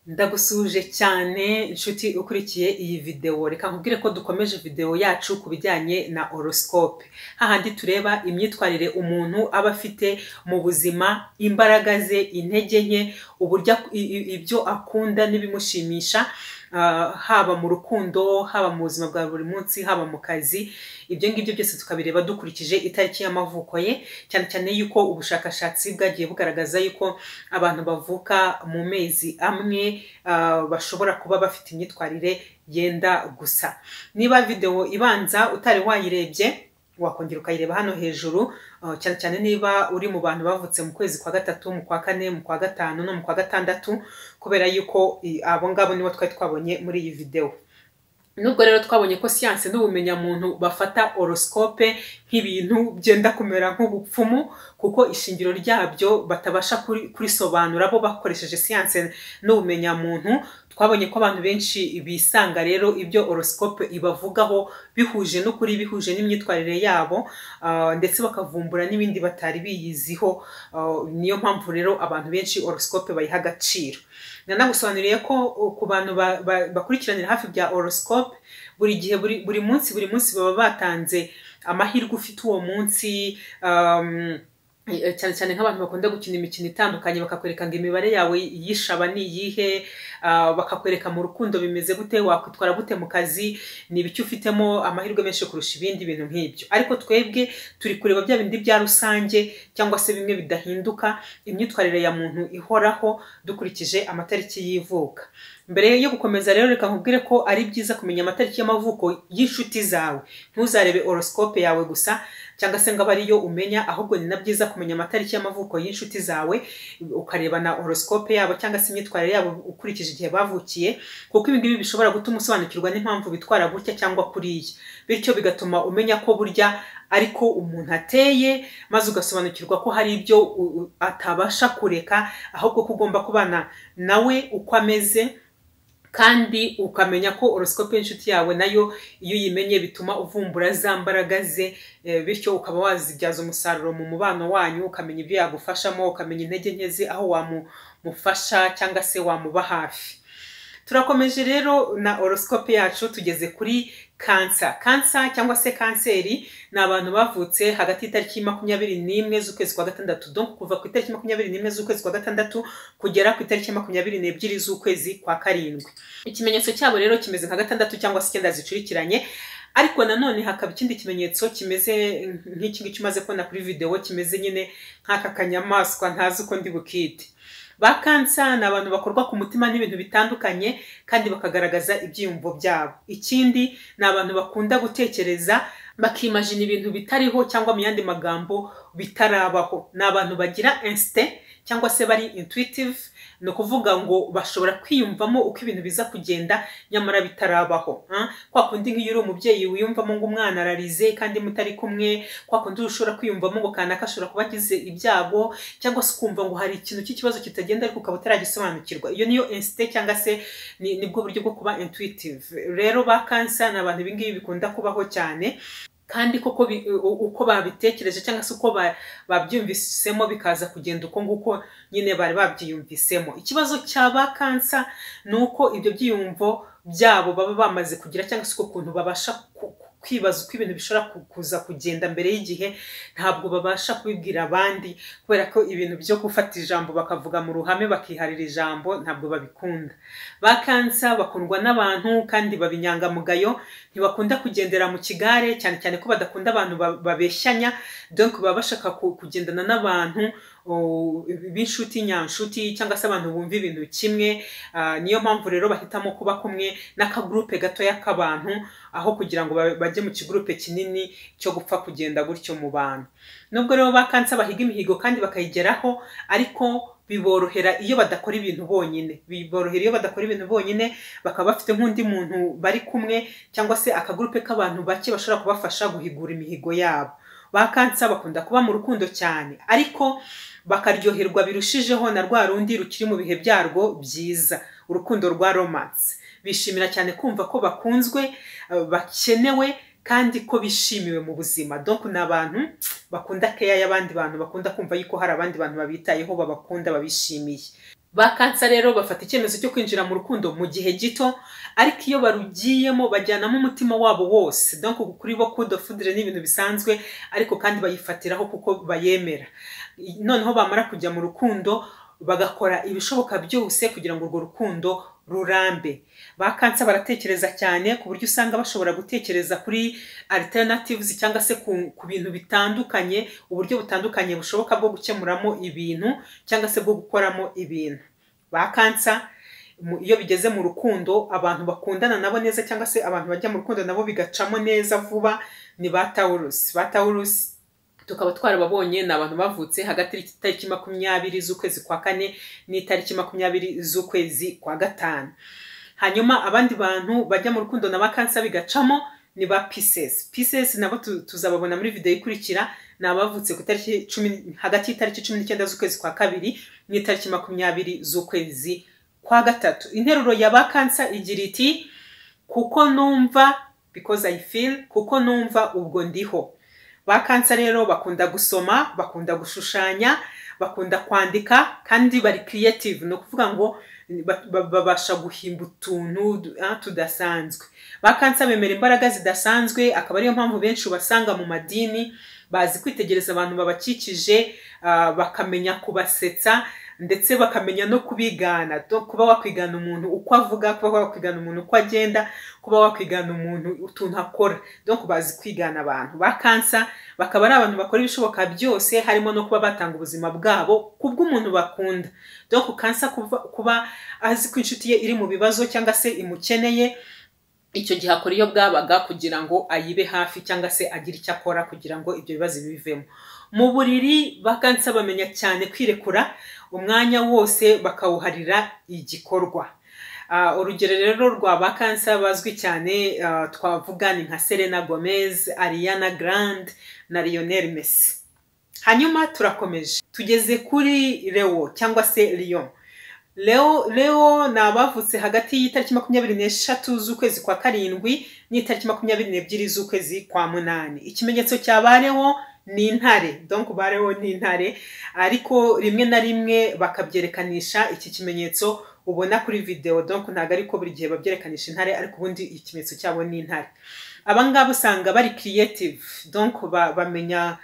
ndagusuhuje cyane inshuti ukurikiye iyi videwo reka nkubwire ko dukomeje videwo yacu ku bijyanye na horoscope hahandi tureba imyitwarire umuntu aba afite mu buzima imbaraga ze intege nke uburyo ak- i- i- ibyo akunda n'ibimushimisha ah, haba mu rukundo haba mu buzima bwa buri munsi haba mu kazi ibyo ngibyo byose tukabireba dukurikije itariki y'amavuko ye cyane cyane yuko ubushakashatsi bwagiye bugaragaza yuko abantu bavuka mu mezi amwe ah, bashobora kuba bafite imyitwarire yenda gusa niba videwo ibanza utari wayirebye wakongera ukayireba hano hejuru ah, cyane cyane niba uri mu bantu bavutse mu kwezi kwa gatatu mu kwa kane mu kwa gatanu no mu kwa gatandatu kubera yuko i- abo ngabo nibo twari twabonye muri iyi videwo nubwo rero twabonye ko siyanse n'ubumenyamuntu bafata horoscope nk'ibintu byenda kumera nk'ubupfumu kuko ishingiro ryabyo batabasha kuri- kurisobanura bo bakoresheje siyanse n'ubumenyamuntu twabonye ko abantu benshi bisanga rero ibyo horoscope ibavugaho bihuje n'ukuri bihuje n'imyitwarire yabo ah, ndetse bakavumbura n'ibindi batari biyiziho Ah, niyo mpamvu rero abantu benshi horoscope bayiha agaciro nanagusobanuriye ko uh, ku bantu ba- ba- bakurikiranira hafi bya horoscope buri gihe buri, buri munsi buri munsi baba batanze amahirwe ufite uwo munsi um, eh, cyane cyane nk'abantu bakunda gukina imikino itandukanye bakakwereka ngo imibare yawe yishaba ni iyihe ah, bakakwereka mu rukundo bimeze gute wakwitwara gute mu kazi ni ibiki ufitemo amahirwe menshi kurusha ibindi bintu nk'ibyo ariko twebwe turi kureba bya bindi bya rusange cyangwa se bimwe bidahinduka imyitwarire ya muntu ihoraho dukurikije amatariki y'ivuka mbere yo gukomeza rero reka nkubwire ko ari byiza kumenya amatariki y'amavuko y'inshuti zawe ntuzarebe horoscope yawe gusa cyangwa se ngo abe ariyo umenya ahubwo ni na byiza kumenya amatariki y'amavuko y'inshuti zawe ukareba na horoscope yabo cyangwa se imyitwarire yabo ukurikije igihe bavukiye kuko ibi ngibi bishobora gutuma usobanukirwa n'impamvu bitwara gutya cyangwa kuriya bityo bigatuma umenya ko burya ariko umuntu ateye maze ugasobanukirwa ko hari ibyo u- u- atabasha kureka ahubwo ko ugomba kubana nawe uko ameze kandi ukamenya ko horoscope y'inshuti yawe nayo iyo uyimenye bituma uvumbura za mbaraga ze eh, bityo ukaba wazibyaza umusaruro mu mubano wanyu ukamenya ibyo yagufashamo ukamenya intege nke ze aho wamufasha cyangwa se wamuba hafi turakomeje rero na horoscope yacu tugeze kuri kansa kansa cyangwa se kanseri ni abantu bavutse hagati y'itariki makumyabiri n'imwe z'ukwezi kwa gatandatu donc kuva ku itariki makumyabiri n'imwe z'ukwezi kwa gatandatu kugera ku itariki makumyabiri n'ebyiri z'ukwezi kwa karindwi ikimenyetso cyabo rero kimeze nka gatandatu cyangwa se icyenda zicurikiranye ariko nanone hakaba ikindi kimenyetso kimeze nk'iki ngiki umaze kubona kuri videwo kimeze nyine nk'aka kanyamaswa ntazi uko ndi bukite ba kansa ni abantu bakorwa ku mutima n'ibintu bitandukanye kandi bakagaragaza ibyiyumvo byabo ikindi ni abantu bakunda gutekereza bakimajina ibintu bitariho cyangwa mu yandi magambo bitarabaho ni abantu bagira insite cyangwa se bari intuitive ni ukuvuga ngo bashobora kwiyumvamo uko ibintu biza kugenda nyamara bitarabaho ah. kwa kundi nk'iyo uri umubyeyi wiyumvamo ngo umwana ararize kandi mutari kumwe kwa kundi ushobora kwiyumvamo ngo kanaka ashobora kuba agize ibyago cyangwa se ukumva ngo hari ikintu cy'ikibazo kitagenda ariko ukaba utaragisobanukirwa iyo niyo insite cyangwa se ni nibwo buryo bwo kuba intuitive rero ba kansa ni abantu ibingibi bikunda kubaho cyane kandi koko bi- u- uko babitekereje cyangwa se uko ba- babyumvisemo bikaza kugenda uko nguko nyine bari babyiyumvisemo ikibazo cyaba kansa ni uko ibyo byiyumvo byabo baba bamaze kugira cyangwa se uko kuntu babasha ku- ku- kwibaza uko ibintu bishobora ku- kuza kugenda mbere y'igihe ntabwo babasha kubibwira abandi kubera ko ibintu byo gufata ijambo bakavuga mu ruhame bakiharira ijambo ntabwo babikunda ba kansa bakundwa n'abantu kandi baba inyangamugayo ntibakunda kugendera mu kigare cyane cyane ko badakunda abantu ba- babeshyanya donc baba bashaka ku- kugendana n'abantu o, b'inshuti nyanshuti cyangwa se abantu bumva ibintu kimwe Ah, niyo mpamvu rero bahitamo kuba kumwe n'akagurupe gatoya k'abantu aho kugira ngo ba- bajye mu kigurupe kinini cyo gupfa kugenda gutyo mu bantu nubwo rero ba kansa bahiga imihigo kandi bakayigeraho ariko biborohera iyo badakora ibintu bonyine biborohera iyo badakora ibintu bonyine bakaba bafite nk'undi muntu bari kumwe cyangwa se akagurupe k'abantu bake bashobora kubafasha guhigura imihigo yabo ba kansa bakunda kuba mu rukundo cyane ariko bakaryoherwa birushijeho na rwa rundi rukiri mu bihe byarwo byiza urukundo rwa romanse bishimira cyane kumva ko bakunzwe eh, bakenewe kandi ko bishimiwe mu buzima donc ni abantu bakunda keya y'abandi bantu bakunda kumva yuko hari abandi bantu babitayeho babakunda babishimiye ba kansa rero bafata icyemezo cyo kwinjira mu rukundo mu gihe gito ariko iyo barugiyemo bajyanamo umutima wabo wose donc kuri bo kudo fudire ni ibintu bisanzwe ariko kandi bayifatiraho kuko bayemera noneho bamara kujya mu rukundo bagakora ibishoboka byose kugira ngo urwo rukundo rurambe ba kansa baratekereza cyane ku buryo usanga bashobora gutekereza kuri alternatives cyangwa se ku, ku bintu bitandukanye uburyo butandukanye bushoboka bwo gukemuramo ibintu cyangwa se bwo gukoramo ibintu ba kansa iyo bigeze mu rukundo abantu bakundana nabo neza cyangwa se abantu bajya mu rukundo nabo bigacamo neza vuba ni ba tawurusi ba tawurusi tukaba twarababonye ni abantu bavutse hagati y'itariki makumyabiri z'ukwezi kwa kane n'itariki makumyabiri z'ukwezi kwa gatanu hanyuma abandi bantu bajya mu rukundo na ba kansa bigacamo ni ba pisesi pisesi nabo tuzababona muri videwo ikurikira ni abavutse ku itariki cumi hagati y'itariki cumi n'icyenda z'ukwezi kwa kabiri n'itariki makumyabiri z'ukwezi kwa gatatu interuro ya ba kansa igira iti kuko numva because i feel kuko numva ubwo ndiho ba kansa rero bakunda gusoma bakunda gushushanya bakunda kwandika kandi bari creative ni ukuvuga ngo babasha guhimba utuntu tudasanzwe ba kansa bemera imbaraga zidasanzwe akaba ariyo mpamvu benshi ubasanga mu madini bazi kwitegereza abantu babakikije bakamenya kubasetsa ndetse bakamenya no kubigana kuba wakwigana umuntu uko avuga kuba wakwigana umuntu uko agenda kuba wakwigana umuntu utuntu akora donc bazi kwigana abantu ba kansa bakaba ari abantu bakora ibishoboka byose harimo no kuba batanga ubuzima bwabo ku bw'umuntu bakunda donc kansa kuba azi ko inshuti ye iri mu bibazo cyangwa se imukeneye icyo gihe akora iyo bwabaga kugira ngo ayibe hafi cyangwa se agire icyo akora kugira ngo ibyo bibazo bivemo mu buriri ba kansa bamenya cyane kwirekura umwanya wose bakawuharira igikorwa urugero rero rwa ba kansa bazwi cyane twavuga ni nka serena gomez ariana grande na lionel messi hanyuma turakomeje tugeze kuri leo cyangwa se lion leo leo ni abavutse hagati y'itariki makumyabiri n'eshatu z'ukwezi kwa karindwi n'itariki makumyabiri n'ebyiri z'ukwezi kwa munani ikimenyetso cya ba leo ni intare donc bareho ni intare ariko rimwe na rimwe bakabyerekanisha iki kimenyetso ubona kuri videwo donc ntabwo ariko buri gihe babyerekanisha intare ariko ubundi ikimenyetso cyabo ni intare abangaba usanga bari creative donc bamenya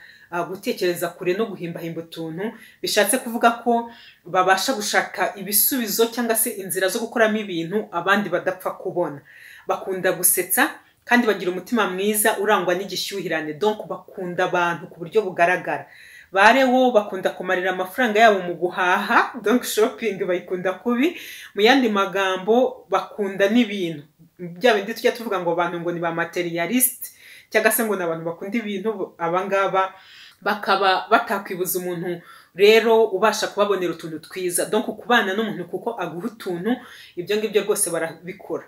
gutekereza kure no guhimbahimba utuntu bishatse kuvuga ko babasha gushaka ibisubizo cyangwa se inzira zo gukoramo ibintu abandi badapfa kubona bakunda gusetsa kandi bagira umutima mwiza urangwa n'igishyuhirane donc bakunda abantu ku buryo bugaragara barewo bakunda kumarira amafaranga yabo mu guhaha donc shopping bayikunda kubi mu yandi magambo bakunda n'ibintu bya bindi tujya tuvuga ngo abantu ngo ni ba materialiste cyangwa se ngo ni abantu bakunda ibintu abangaba bakaba batakwibuza umuntu rero ubasha kubabonera utuntu twiza donc kubana n'umuntu kuko aguha utuntu ibyo ngibyo rwose barabikora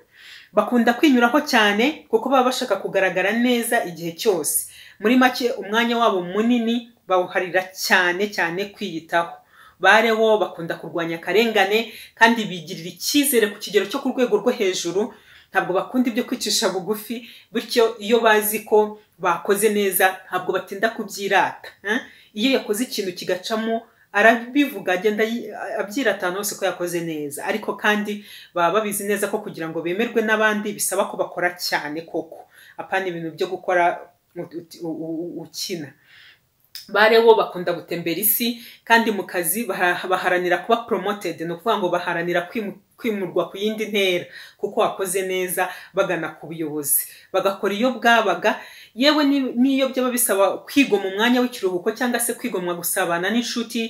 bakunda kwinyuraho cyane kuko baba bashaka kugaragara neza igihe cyose muri make umwanya wabo munini bawuharira cyane cyane kwiyitaho barewo bakunda kurwanya akarengane kandi bigirira icyizere ku kigero cyo ku rwego rwo hejuru ntabwo bakunda ibyo kwicisha bugufi bityo iyo bazi ko bakoze neza ntabwo batinda kubyirata iyo yakoze ikintu kigacamo arabivuga agenda abyiratana hose ko yakoze neza ariko kandi baba babizi neza ko kugira ngo bemerwe n'abandi bisaba ko bakora cyane koko apana ibintu byo gukora ukina barewo bakunda gutembera isi kandi mu kazi baharanira kuba promoted ni ukuvuga ngo baharanira kwimurwa ku yindi ntera kuko wakoze neza bagana ku buyobozi bagakora iyo bwabaga yewe n'iyo byaba bisaba kwigoma umwanya w'ikiruhuko cyangwa se kwigomwa gusabana n'inshuti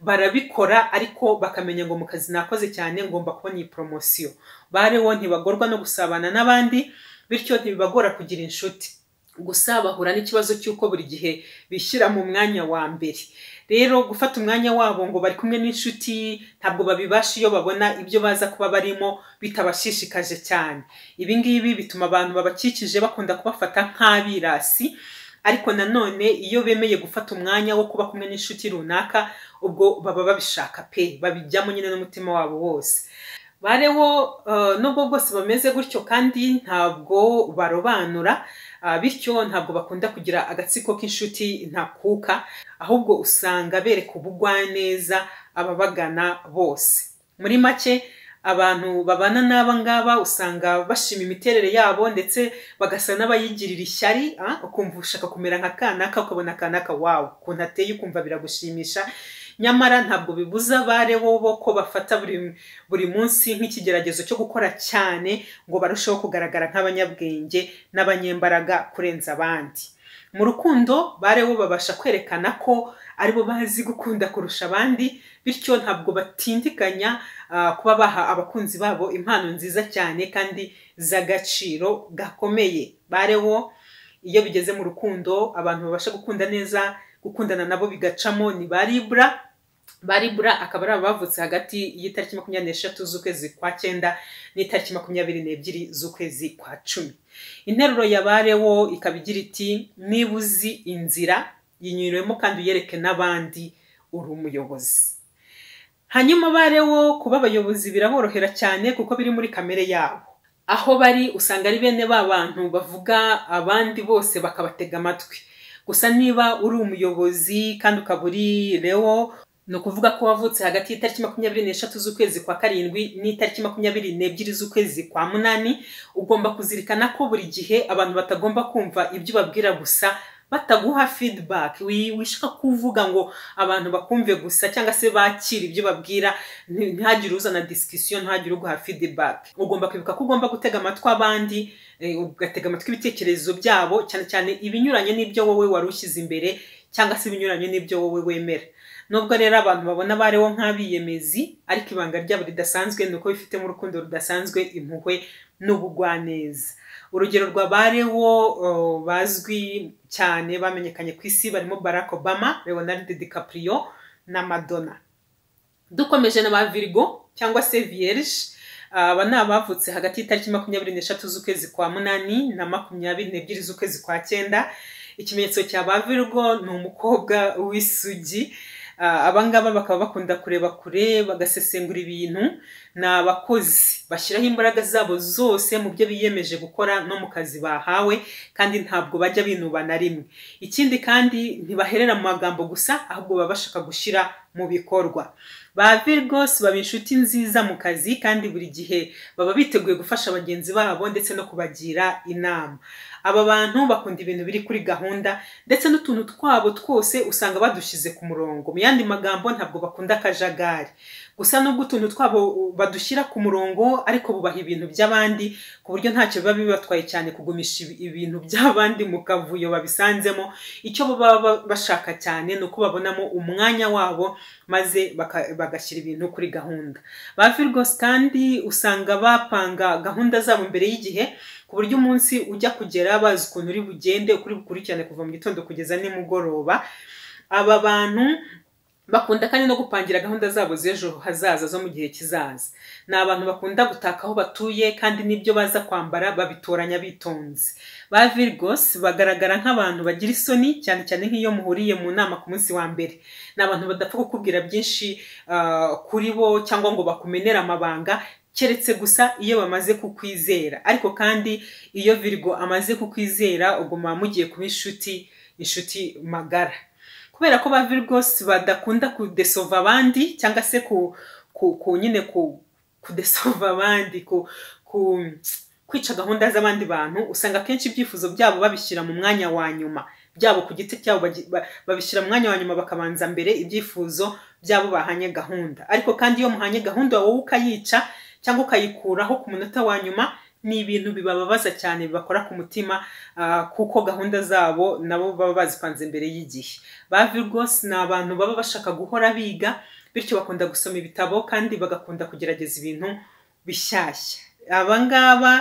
barabikora ariko bakamenya ngo mu kazi nakoze cyane ngomba kubona iyi poromosiyo barewo ntibagorwa no gusabana n'abandi bityo ntibibagora kugira inshuti gusa bahura n'ikibazo cy'uko buri gihe bishyira mu mwanya wa mbere rero gufata umwanya wabo ngo bari kumwe n'inshuti ntabwo babibasha iyo babona ibyo baza kuba barimo bitabashishikaje cyane ibi ngibi bituma abantu babakikije bakunda kubafata nk'abirasi ariko nanone iyo bemeye gufata umwanya wo kuba kumwe n'inshuti runaka ubwo baba babishaka pe babijyamo nyine n'umutima wabo wose bareho nubwo bwose bameze gutyo kandi ntabwo barobanura bityo ntabwo bakunda kugira agatsiko k'inshuti ntakuka ahubwo usanga bereka ubugwaneza ababagana bose muri make abantu babana n'aba ngaba usanga bashima imiterere yabo ndetse bagasa n'abayigirira ishyari ah, ukumva ushaka kumera nka kanaka ukabona kanaka wawe ukuntu ateye ukumva biragushimisha nyamara ntabwo bibuza abare bo ko bafata buri, buri munsi nk'ikigeragezo cyo gukora cyane ngo barusheho kugaragara nk'abanyabwenge n'abanyembaraga kurenza abandi mu rukundo bare bo babasha kwerekana ko aribo bazi gukunda kurusha abandi bityo ntabwo batindiganya ah, kuba baha abakunzi babo impano nziza cyane kandi z'agaciro gakomeye bare bo iyo bigeze mu rukundo abantu babasha gukunda neza gukundana nabo bigacamo ni ba libura ba libura akaba ari abavutse hagati y'itariki makumyabiri n'eshatu z'ukwezi kwa cyenda n'itariki makumyabiri n'ebyiri z'ukwezi kwa cumi interuro ya barewo ikaba igira iti niba uzi inzira yinyuremo kandi uyereke n'abandi uri umuyobozi hanyuma barewo kuba abayobozi biraborohera cyane kuko biri muri kamere yabo aho bari usanga ari bene ba bantu bavuga abandi bose bakabatega amatwi gusa niba uri umuyobozi kandi ukaba uri rewo ni ukuvuga ko wavutse hagati y'itariki makumyabiri n'eshatu z'ukwezi kwa karindwi n'itariki makumyabiri n'ebyiri z'ukwezi kwa munani ugomba kuzirikana ko buri gihe abantu batagomba kumva ibyo ubabwira gusa bataguha feedback wi- wishaka kuvuga ngo abantu bakumve gusa cyangwa se bakire ibyo babwira nti- ntihagire uzana discussion ntihagire uguha feedback ugomba kwibuka ko ugomba gutega amatwi abandi eh, ugatega amatwi ibitekerezo byabo cyane cyane ibinyuranye n'ibyo wowe wari ushyize imbere cyangwa se ibinyuranye n'ibyo wowe wemera nubwo rero abantu babona abariho nk'abiyemezi ariko ibanga ryabo ridasanzwe ni uko bifitemo urukundo rudasanzwe impuhwe n'ubugwaneza urugero rwa barewo bazwi cyane bamenyekanye ku isi barimo barack obama leonard dicaprio na madonna dukomeje na ba virgo cyangwa se vierge aba ni abavutse hagati y'itariki makumyabiri n'eshatu z'ukwezi kwa munani na makumyabiri n'ebyiri z'ukwezi kwa cyenda ikimenyetso cya ba virgo ni umukobwa w'isugi Ah, abangaba bakaba bakunda kureba kure bagasesengura ibintu ni abakozi bashyiraho imbaraga zabo zose mu byo biyemeje gukora no mu kazi bahawe kandi ntabwo bajya binuba na rimwe ikindi kandi ntibaherera mu magambo gusa ahubwo baba bashaka gushyira mu bikorwa ba virgos baba inshuti nziza mu kazi kandi buri gihe baba biteguye gufasha bagenzi babo ndetse no kubagira inama aba bantu bakunda ibintu biri kuri gahunda ndetse n'utuntu twabo twose usanga badushyize ku murongo mu yandi magambo ntabwo bakunda akajagari gusa nubwo utuntu twabo badushyira ku murongo ariko bubaha ibintu by'abandi ku buryo ntacyo biba bibatwaye cyane kugumisha ibi- ibintu by'abandi mu kavuyo babisanzemo icyo bo baba ba- bashaka cyane ni uko babonamo umwanya wabo maze baka- bagashyira ibintu kuri gahunda ba virgos kandi usanga bapanga gahunda zabo mbere y'igihe ku buryo umunsi ujya kugera bazi ukuntu uri bugende uko uri bukurikirane kuva mu gitondo kugeza nimugoroba aba bantu bakunda kandi no gupangira gahunda zabo z'ejo hazaza zo mu gihe kizaza ni abantu bakunda gutaka aho batuye kandi n'ibyo baza kwambara babitoranya bitonze ba virgos bagaragara nk'abantu bagira isoni cyane cyane nk'iyo muhuriye mu nama ku munsi wa mbere ni abantu badapfa kukubwira byinshi ah, kuri bo cyangwa ngo bakumenere amabanga keretse gusa iyo bamaze kukwizera ariko kandi iyo virgo amaze kukwizera uguma mugiye kuba inshuti inshuti magara kubera ko ba virgos badakunda kudesova abandi cyangwa se ku, ku, ku nyine ku kudesova abandi ku, ku kwica gahunda z'abandi bantu usanga akenshi ibyifuzo byabo babishyira mu mwanya wa nyuma byabo ku giti cyabo bagi- ba- babishyira mu mwanya wa nyuma bakabanza mbere ibyifuzo byabo bahanye gahunda ariko kandi iyo muhanye gahunda wowe ukayica cyangwa ukayikuraho ku munota wa nyuma ni ibintu bibababaza cyane bibakora ku mutima ah, kuko gahunda zabo nabo baba bazipanze mbere y'igihe ba virgos ni abantu baba bashaka guhora biga bityo bakunda gusoma ibitabo kandi bagakunda kugerageza ibintu bishyashya aba ngaba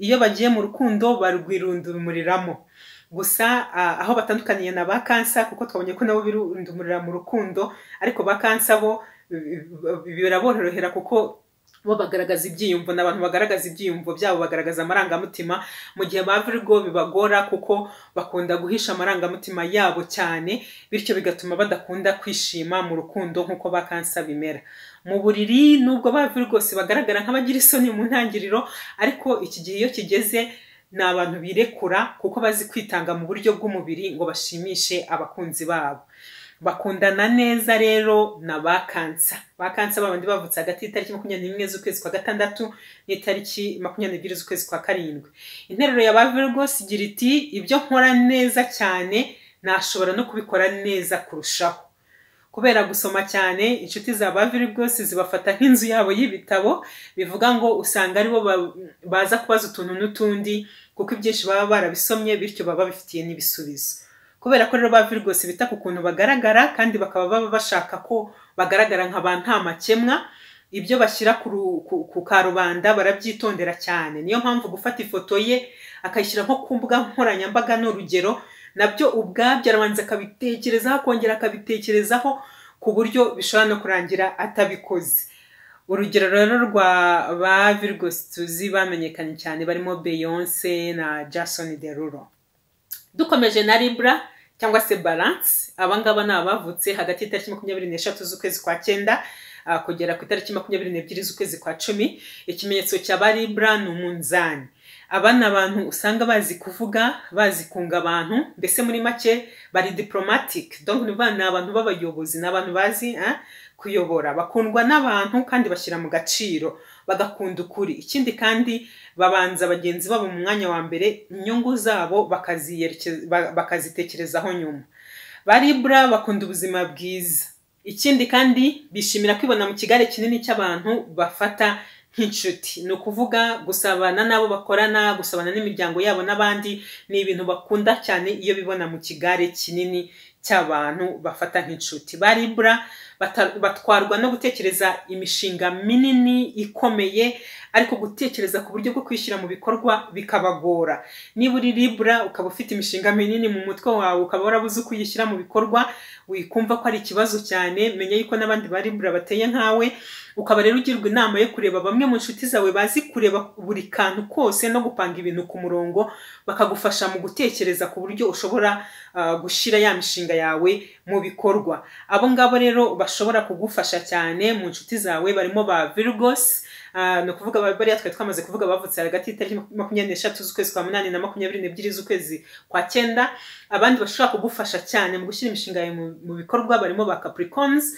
iyo bagiye mu rukundo barwirundumuriramo gusa ah, aho batandukaniye na ba kansa kuko twabonye ko nabo birundumurira mu rukundo ariko ba kansa bo bi- bi- biraborohera kuko bo bagaragaza ibyiyumvo ni abantu bagaragaza ibyiyumvo byabo bagaragaza amarangamutima mu gihe ba virgo bibagora kuko bakunda guhisha amarangamutima yabo cyane bityo bigatuma badakunda kwishima mu rukundo nk'uko ba kansa bimera mu buriri nubwo ba rwose bagaragara nk'abagira isoni mu ntangiriro ariko iki gihe iyo kigeze ni abantu birekura kuko bazi kwitanga mu buryo bw'umubiri ngo bashimishe abakunzi babo bakundana neza rero na ba kansa ba kansa babandi bavutse hagati y'itariki makumyabiri n'imwe z'ukwezi kwa gatandatu n'itariki makumyabiri n'ebyiri z'ukwezi kwa karindwi interuro ya ba virgos igira iti ibyo nkora neza cyane nashobora no kubikora neza kurushaho kubera gusoma cyane inshuti za ba virgos zibafata nk'inzu yabo y'ibitabo bivuga ngo usanga aribo baza kubaza utuntu n'utundi kuko ibyinshi baba barabisomye bityo baba bifitiye n'ibisubizo kubera ko rero ba virgos bita ku kuntu bagaragara kandi bakaba baba bashaka ko bagaragara nka ba nta makemwa ibyo bashyira ku karubanda barabyitondera cyane niyo mpamvu gufata ifoto ye akayishyira nko ku mbuga nkoranyambaga ni urugero nabyo ubwabyo arabanza akabitekerezaho akongera akabitekerezaho ku buryo bishobora no kurangira atabikoze urugero rero rwa ba virgos tuzi bamenyekanye cyane barimo beyonce na jason derulo dukomeje na libra cyangwa se balance abangaba ni abavutse hagati y'itariki makumyabiri n'eshatu z'ukwezi kwa cyenda kugera ku itariki makumyabiri n'ebyiri z'ukwezi kwa cumi ikimenyetso cya ba libra ni umunzani aba ni abantu usanga bazi kuvuga bazi kunga abantu mbese muri make bari diporomatike donk ni abantu b'abayobozi ni abantu bazi kuyobora bakundwa n'abantu kandi bashyira mu gaciro bagakunda ukuri ikindi kandi babanza bagenzi babo mu mwanya wa mbere inyungu zabo bakazitekerezaho nyuma baribura bakunda ubuzima bwiza ikindi kandi bishimira kwibona mu kigare kinini cy'abantu bafata nk'inshuti ni ukuvuga gusabana n'abo bakorana gusabana n'imiryango yabo n'abandi ni ibintu bakunda cyane iyo bibona mu kigare kinini cy'abantu bafata nk'inshuti baribura batwarwa no gutekereza imishinga minini ikomeye ariko gutekereza ku buryo bwo kwishyira mu bikorwa bikabagora niba uri libura ukaba ufite imishinga minini mu mutwe wawe ukaba warabuze uko uyishyira mu bikorwa wikumva ko ari ikibazo cyane menya yuko n'abandi ba libura bateye nkawe ukaba rero ugirwa inama yo kureba bamwe mu nshuti zawe bazi kureba buri kantu kose no gupanga ibintu ku murongo bakagufasha mu gutekereza ku buryo ushobora gushyira ya mishinga yawe mu bikorwa abo ngabo rero bashobora kugufasha cyane mu nshuti zawe barimo ba virgos ni ukuvuga bariya twari twamaze kuvuga bavutse hagati y'itariki makumyabiri n'eshatu z'ukwezi kwa munani na makumyabiri n'ebyiri z'ukwezi kwa cyenda abandi bashobora kugufasha cyane mu gushyira imishinga yawe mu bikorwa barimo ba capricorns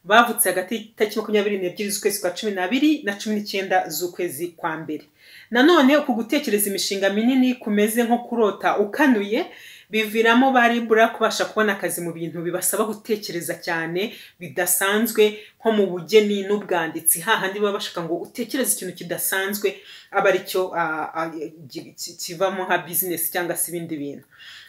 bavutse hagati y'itariki makumyabiri n'ebyiri z'ukwezi kwa cumi n'abiri na cumi n'icyenda z'ukwezi kwa mbere nanone uku gutekereza imishinga minini kumeze nko kurota ukanuye biviramo baribura kubasha kubona akazi mu bintu bibasaba gutekereza cyane bidasanzwe nko mu bugeni n'ubwanditsi hahandi baba bashaka ngo utekereze ikintu kidasanzwe aba aricyo kivamo nka bizinesi cyangwa se ibindi bintu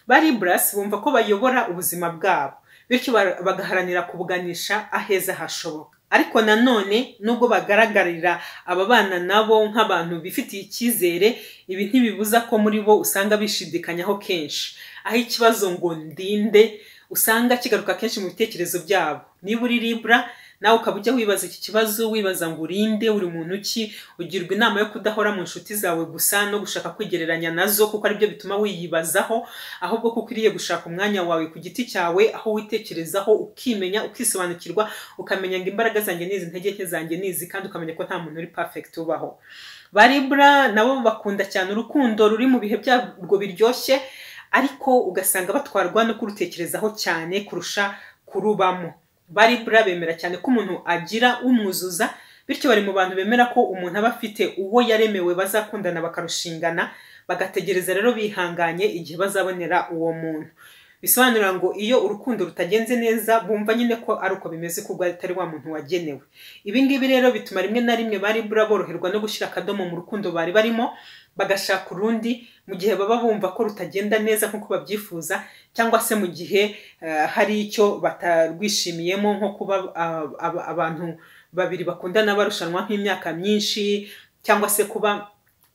baribura bumva ko bayobora ubuzima bwabo bityo bagaharanira kubuganisha aheza hashoboka ariko nanone nubwo bagaragarira ababana nabo nk'abantu bifitiye icyizere ibi ntibibuza ko muri bo usanga bishidikanyaho kenshi aho ikibazo ngo ndinde usanga kigaruka kenshi mu bitekerezo byabo niba uri libura nawe ukaba ujya wibaza iki kibazo wibaza ngo urinde uri muntu ki ugirwa inama yo kudahora mu nshuti zawe gusa no gushaka kwigereranya nazo kuko aribyo bituma wiyibazaho ahubwo ko ukwiriye gushaka umwanya wawe ku giti cyawe aho witekerezaho ukimenya ukisobanukirwa ukamenya ngo imbaraga zanjye nizi intege nke zanjye nizi kandi ukamenya ko nta muntu uri perfect ubaho baribura nabo bakunda cyane urukundo ruri mu bihe byarwo biryoshye ariko ugasanga batwarwa no kurutekerezaho cyane kurusha kurubamo baribura bemera cyane ko umuntu agira umwuzuza bityo bari mu bantu bemera ko umuntu aba afite uwo yaremewe bazakundana bakarushingana bagategereza rero bihanganye igihe bazabonera uwo muntu bisobanura ngo iyo urukundo rutagenze neza bumva nyine ko ari uko bimeze kuko atari wa muntu wagenewe ibi ngibi rero bituma rimwe na rimwe baribura boroherwa no gushyira akadomo mu rukundo bari barimo bagashaka urundi mu gihe baba bumva ko rutagenda neza nk'uko babyifuza cyangwa se mu gihe hari icyo batarwishimiyemo nko kuba abantu babiri bakundana barushanwa nk'imyaka myinshi cyangwa se kuba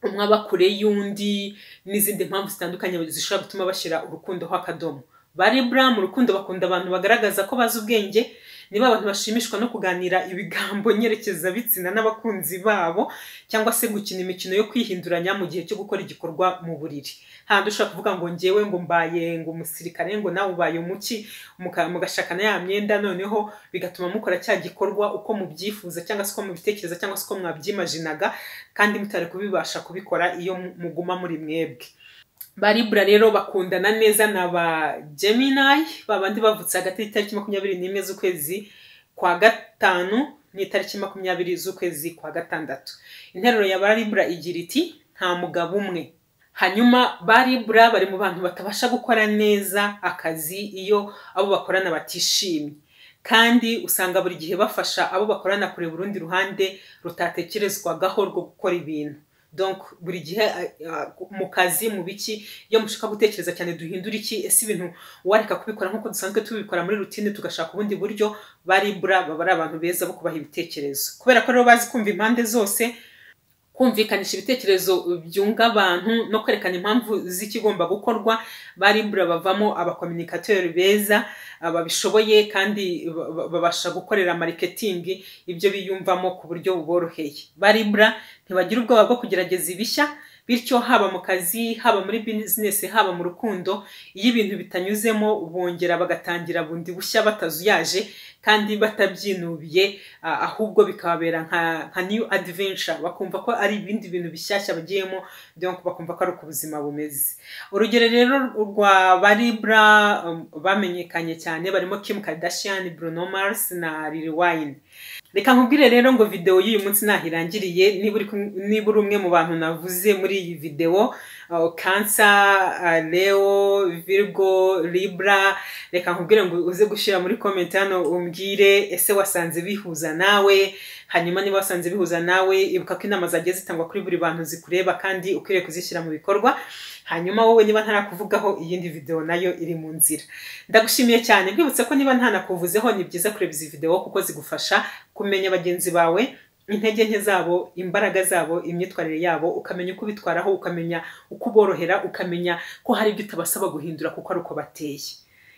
umwe aba kure y'undi n'izindi mpamvu zitandukanye zishobora gutuma bashyira urukundoho akadomo baribura mu rukundo bakunda abantu bagaragaza ko bazi ubwenge niba abantu bashimishwa no kuganira ibigambo nyerekeza bitsina n'abakunzi babo cyangwa se gukina imikino yo kwihinduranya mu gihe cyo gukora igikorwa mu buriri handi ushobora kuvuga ngo ngewe ngo mbaye ngo umusirikare ngo nawe ubaye umuki mugashakana ya myenda noneho bigatuma mukora cya gikorwa uko mubyifuza cyangwa se uko mubitekereza cyangwa se uko mwabyimajinaga kandi mutari kubibasha kubikora iyo muguma muri mwebwe ba libura rero bakundana neza na ba geminayi babandi bavutse hagati y'itariki makumyabiri n'imwe z'ukwezi kwa gatanu n'itariki makumyabiri z'ukwezi kwa gatandatu interuro ya ba libura igira iti nta mugabo umwe hanyuma ba libura bari mu bantu batabasha gukora neza akazi iyo abo bakorana batishimye kandi usanga buri gihe bafasha abo bakorana kureba urundi ruhande rutatekerezwagaho rwo gukora ibintu donc buri gihe mu kazi mu biki iyo mushaka gutekereza cyane duhindura iki ese ibintu wareka kubikora nk'uko dusanzwe tubikora muri rutine tugashaka ubundi buryo ba libura baba ari abantu beza bo kubaha ibitekerezo kubera ko rero bazi kumva impande zose kumvikanisha ibitekerezo byunga abantu no kwerekana impamvu z'ikigomba gukorwa ba libura bavamo abakominikatori beza babishoboye kandi babasha gukorera mariketingi ibyo biyumvamo ku buryo buboroheye ba libura ntibagira ubwoba bwo kugerageza ibishya bityo haba mu kazi haba muri bizinesi haba mu rukundo iyo ibintu bitanyuzemo bongera bagatangira bundi bushya batazuyaje kandi batabyinubiye ahubwo bikababera nka new adventure bakumva ko ari ibindi bintu bishyashya bagiyemo bakumva ko ari uko ubuzima bumeze urugero rero rwa baribura bamenyekanye cyane barimo Kim Kardashian Bruno Mars na Lil Wayne reka nkubwire rero ngo videwo y'uyu munsi nahirangiriye niba uri umwe mu bantu navuze muri iyi videwo kansa leo virgo libra reka nkubwire ngo uze gushyira muri komenti hano umbwire ese wasanze bihuza nawe hanyuma niba wasanze bihuza nawe ibuka ko inama zagiye zitangwa kuri buri bantu zikureba kandi ukwiriye kuzishyira mu bikorwa hanyuma wowe niba ntarakuvugaho iyindi videwo nayo iri mu nzira ndagushimiye cyane nkwibutse ko niba ntanakuvuzeho ni byiza kureba izi videwo kuko zigufasha kumenya bagenzi bawe intege nke zabo imbaraga zabo imyitwarire yabo ukamenya uko ubitwaraho ukamenya uko uborohera ukamenya ko hari ibyo utabasaba guhindura kuko ari uko bateye